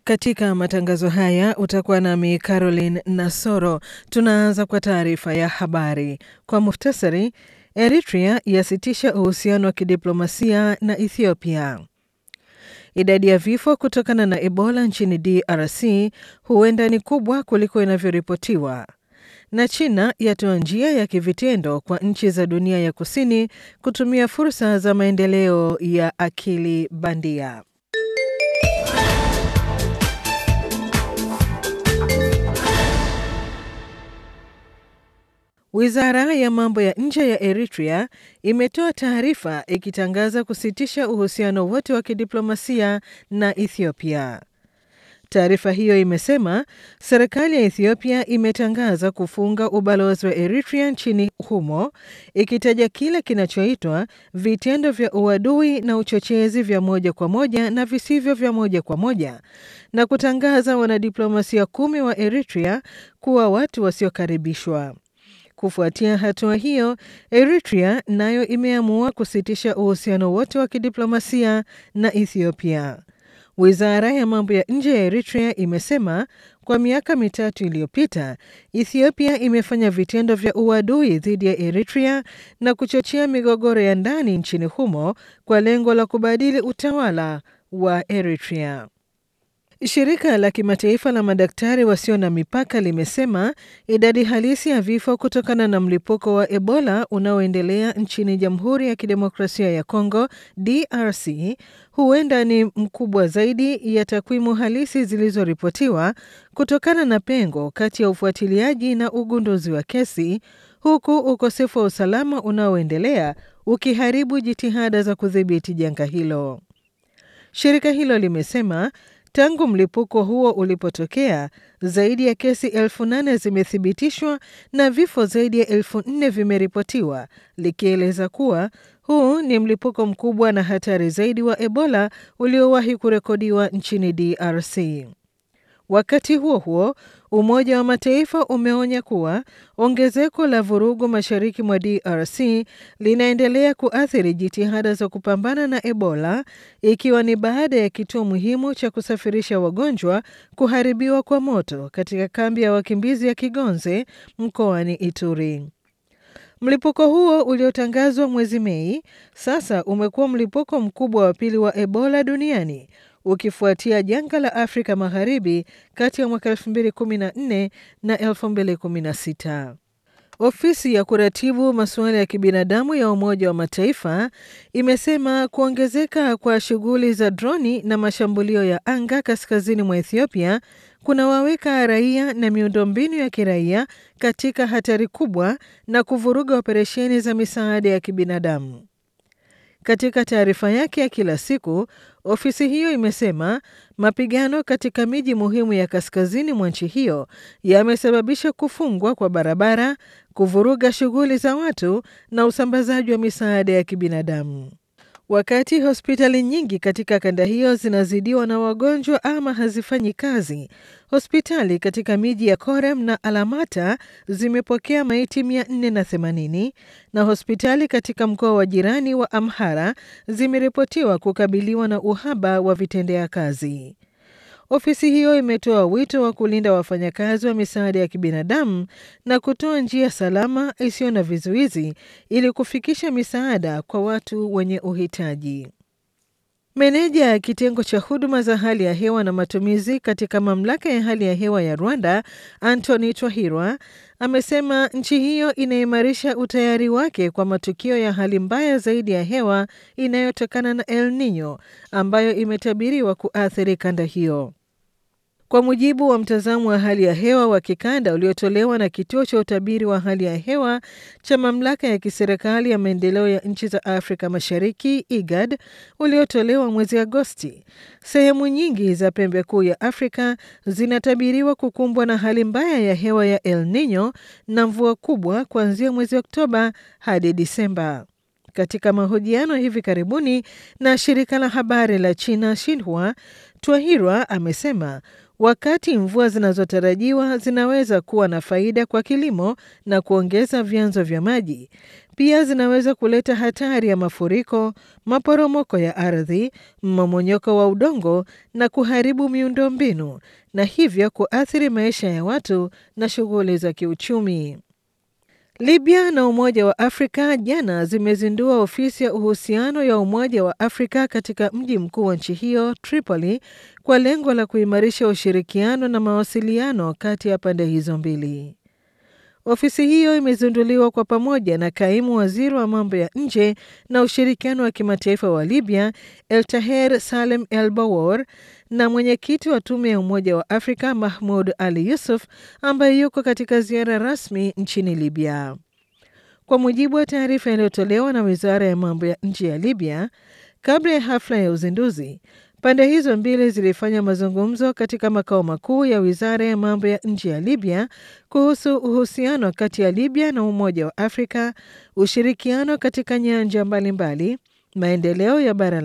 Katika matangazo haya utakuwa nami Caroline Nasoro. Tunaanza kwa taarifa ya habari kwa muhtasari. Eritrea yasitisha uhusiano wa kidiplomasia na Ethiopia. Idadi ya vifo kutokana na Ebola nchini DRC huenda ni kubwa kuliko inavyoripotiwa. Na China yatoa njia ya kivitendo kwa nchi za dunia ya kusini kutumia fursa za maendeleo ya akili bandia. Wizara ya mambo ya nje ya Eritrea imetoa taarifa ikitangaza kusitisha uhusiano wote wa kidiplomasia na Ethiopia. Taarifa hiyo imesema serikali ya Ethiopia imetangaza kufunga ubalozi wa Eritrea nchini humo, ikitaja kile kinachoitwa vitendo vya uadui na uchochezi vya moja kwa moja na visivyo vya moja kwa moja, na kutangaza wanadiplomasia kumi wa Eritrea kuwa watu wasiokaribishwa. Kufuatia hatua hiyo, Eritrea nayo imeamua kusitisha uhusiano wote wa kidiplomasia na Ethiopia. Wizara ya mambo ya nje ya Eritrea imesema kwa miaka mitatu iliyopita, Ethiopia imefanya vitendo vya uadui dhidi ya Eritrea na kuchochea migogoro ya ndani nchini humo kwa lengo la kubadili utawala wa Eritrea. Shirika la kimataifa la madaktari wasio na mipaka limesema idadi halisi ya vifo kutokana na mlipuko wa Ebola unaoendelea nchini Jamhuri ya Kidemokrasia ya Kongo DRC huenda ni mkubwa zaidi ya takwimu halisi zilizoripotiwa kutokana na pengo kati ya ufuatiliaji na ugunduzi wa kesi, huku ukosefu wa usalama unaoendelea ukiharibu jitihada za kudhibiti janga hilo. Shirika hilo limesema Tangu mlipuko huo ulipotokea, zaidi ya kesi elfu nane zimethibitishwa na vifo zaidi ya elfu nne vimeripotiwa, likieleza kuwa huu ni mlipuko mkubwa na hatari zaidi wa Ebola uliowahi kurekodiwa nchini DRC. Wakati huo huo, Umoja wa Mataifa umeonya kuwa ongezeko la vurugu mashariki mwa DRC linaendelea kuathiri jitihada za kupambana na Ebola, ikiwa ni baada ya kituo muhimu cha kusafirisha wagonjwa kuharibiwa kwa moto katika kambi ya wakimbizi ya Kigonze mkoani Ituri. Mlipuko huo uliotangazwa mwezi Mei sasa umekuwa mlipuko mkubwa wa pili wa Ebola duniani ukifuatia janga la Afrika Magharibi kati ya mwaka 2014 na 2016. Ofisi ya kuratibu masuala ya kibinadamu ya Umoja wa Mataifa imesema kuongezeka kwa shughuli za droni na mashambulio ya anga kaskazini mwa Ethiopia kunawaweka raia na miundombinu ya kiraia katika hatari kubwa na kuvuruga operesheni za misaada ya kibinadamu. Katika taarifa yake ya kila siku, ofisi hiyo imesema mapigano katika miji muhimu ya kaskazini mwa nchi hiyo yamesababisha kufungwa kwa barabara, kuvuruga shughuli za watu na usambazaji wa misaada ya kibinadamu. Wakati hospitali nyingi katika kanda hiyo zinazidiwa na wagonjwa ama hazifanyi kazi, hospitali katika miji ya Korem na Alamata zimepokea maiti 480 na hospitali katika mkoa wa jirani wa Amhara zimeripotiwa kukabiliwa na uhaba wa vitendea kazi. Ofisi hiyo imetoa wito wa kulinda wafanyakazi wa misaada ya kibinadamu na kutoa njia salama isiyo na vizuizi ili kufikisha misaada kwa watu wenye uhitaji. Meneja ya kitengo cha huduma za hali ya hewa na matumizi katika mamlaka ya hali ya hewa ya Rwanda, Anthony Twahirwa, amesema nchi hiyo inaimarisha utayari wake kwa matukio ya hali mbaya zaidi ya hewa inayotokana na El Nino ambayo imetabiriwa kuathiri kanda hiyo. Kwa mujibu wa mtazamo wa hali ya hewa wa kikanda uliotolewa na kituo cha utabiri wa hali ya hewa cha mamlaka ya kiserikali ya maendeleo ya nchi za Afrika Mashariki IGAD uliotolewa mwezi Agosti, sehemu nyingi za pembe kuu ya Afrika zinatabiriwa kukumbwa na hali mbaya ya hewa ya El Nino na mvua kubwa kuanzia mwezi Oktoba hadi Disemba. Katika mahojiano hivi karibuni na shirika la habari la China Xinhua, Twahirwa amesema wakati mvua zinazotarajiwa zinaweza kuwa na faida kwa kilimo na kuongeza vyanzo vya maji, pia zinaweza kuleta hatari ya mafuriko, maporomoko ya ardhi, mmomonyoko wa udongo na kuharibu miundombinu na hivyo kuathiri maisha ya watu na shughuli za kiuchumi. Libya na Umoja wa Afrika jana zimezindua ofisi ya uhusiano ya Umoja wa Afrika katika mji mkuu wa nchi hiyo Tripoli, kwa lengo la kuimarisha ushirikiano na mawasiliano kati ya pande hizo mbili. Ofisi hiyo imezinduliwa kwa pamoja na kaimu waziri wa mambo ya nje na ushirikiano wa kimataifa wa Libya, Eltaher Salem El Bawor, na mwenyekiti wa tume ya Umoja wa Afrika Mahmud Ali Yusuf, ambaye yuko katika ziara rasmi nchini Libya. Kwa mujibu wa taarifa iliyotolewa na wizara ya mambo ya nje ya Libya, kabla ya hafla ya uzinduzi, pande hizo mbili zilifanya mazungumzo katika makao makuu ya wizara ya mambo ya nje ya Libya kuhusu uhusiano kati ya Libya na Umoja wa Afrika, ushirikiano katika nyanja mbalimbali, maendeleo ya bara